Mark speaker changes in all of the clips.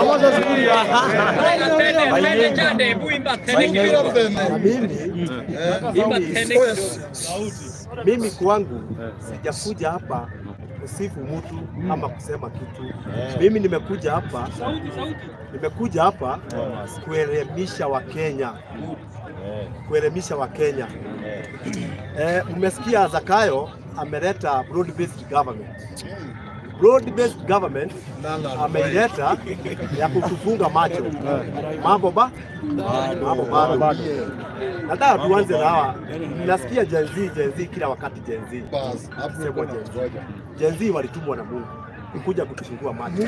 Speaker 1: Na mimi mimi- mimi kwangu sijakuja hapa kusifu mtu ama kusema kitu. Mimi nimekuja hapa nimekuja hapa kuelimisha Wakenya, kuelimisha Wakenya. Eh, umesikia Zakayo ameleta broad based government. Broad based government ameileta ya kutufunga macho mambo ba mambo bado. Nataka tuanze na hawa. Nasikia Gen Z, Gen Z kila wakati Gen Z. Sema Gen Z. Gen Z walitumwa na Mungu kuja kutufungua macho.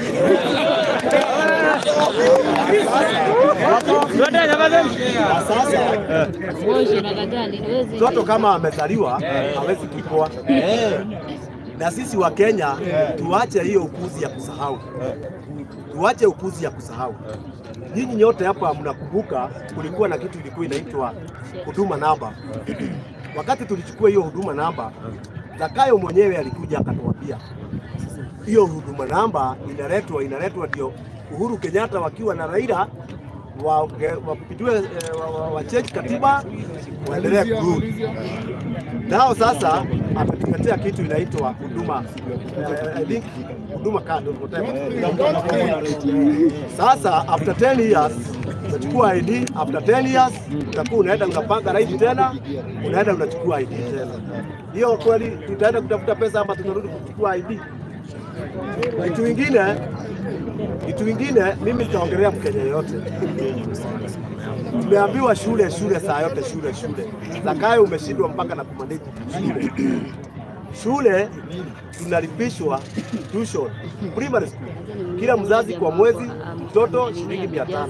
Speaker 1: Na sasa mtoto kama amezaliwa hawezi kupoa. Na sisi wa Kenya tuache hiyo upuzi ya kusahau, tuache upuzi ya kusahau. Nyinyi nyote hapa mnakumbuka kulikuwa na kitu ilikuwa inaitwa huduma namba. Wakati tulichukua hiyo huduma namba, Zakayo mwenyewe alikuja akatuambia hiyo huduma namba inaletwa inaletwa ndio Uhuru Kenyatta wakiwa na Raila wapitue wachange katiba waendelee kurudi nao. Sasa ametuletea kitu inaitwa huduma eh, I think huduma card or whatever. Sasa after 10 years unachukua ID, after 10 years utakuwa unaenda unapanga right tena, unaenda unachukua ID tena. Hiyo kweli tutaenda kutafuta pesa ama tutarudi kuchukua ID? Kitu ingine kitu ingine, mimi nitaongelea Mkenya yote. Tumeambiwa shule shule, saa yote shule shule. Zakayo umeshindwa mpaka na kumanage shule. Shule tunalipishwa tuition primary school, kila mzazi kwa mwezi mtoto shilingi mia tano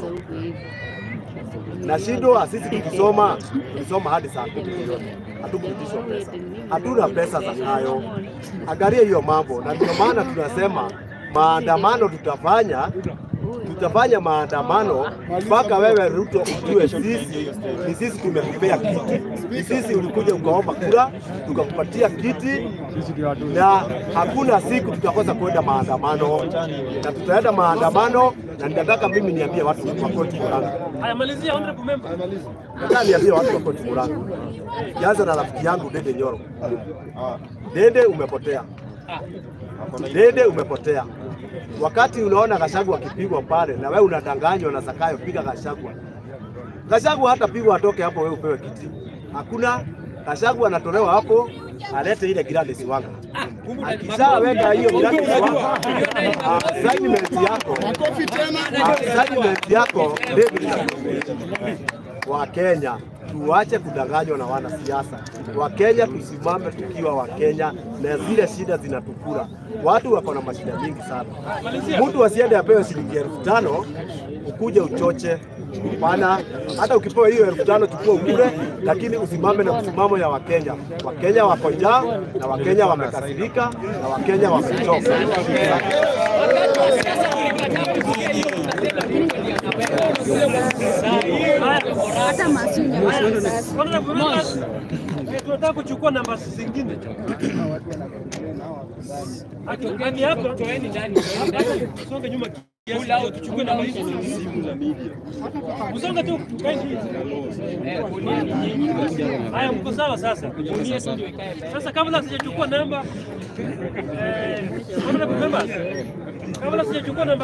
Speaker 1: na shindwa sisi tukisoma tukisoma hadi saa kumi jioni hatukupitishwa pesa, hatuna pesa Zakayo. Angalia hiyo mambo, na ndio maana tunasema maandamano tutafanya tutafanya maandamano mpaka wewe Ruto ujue sisi ni sisi tumekupea kiti, ni sisi ulikuja ukaomba kura tukakupatia kiti, na hakuna siku tutakosa kwenda maandamano, na tutaenda maandamano, na ninataka mimi niambie watu wa koti Murang'a,
Speaker 2: Haya, malizia honorable member.
Speaker 1: nataka niambie watu wa koti Murang'a, kianza na rafiki yangu Dede Nyoro. Dede umepotea, Dede umepotea. Wakati unaona Gachagua akipigwa pale na wewe unadanganywa na Zakayo, piga Gachagua. Gachagua hata pigwa atoke hapo, wewe upewe kiti. Hakuna. Gachagua anatolewa hapo, alete ile Gladys Wanga. Akishaweka hiyo Gladys Wanga, assignment yako assignment yako David wa Kenya tuache kudanganywa na wanasiasa. Wakenya tusimame tukiwa Wakenya, na zile shida zinatukura. Watu wako na mashida mingi sana. Mtu asiende apewe shilingi elfu tano ukuje uchoche. Hapana, hata ukipewa hiyo elfu tano chukua ukule, lakini usimame na msimamo ya Wakenya. Wakenya wako njaa na Wakenya wamekasirika na Wakenya wamechoka.
Speaker 3: hata masunya
Speaker 2: Honorable members, eh, tunataka kuchukua namba zingine. Akitokeni hapa, toeni ndani. Songe nyuma kiasi, ndio tuchukue namba hizo. Usonge tu, kaeni. Haya, mko sawa sasa? Sasa kabla sijachukua namba, eh, honorable members, kabla sijachukua namba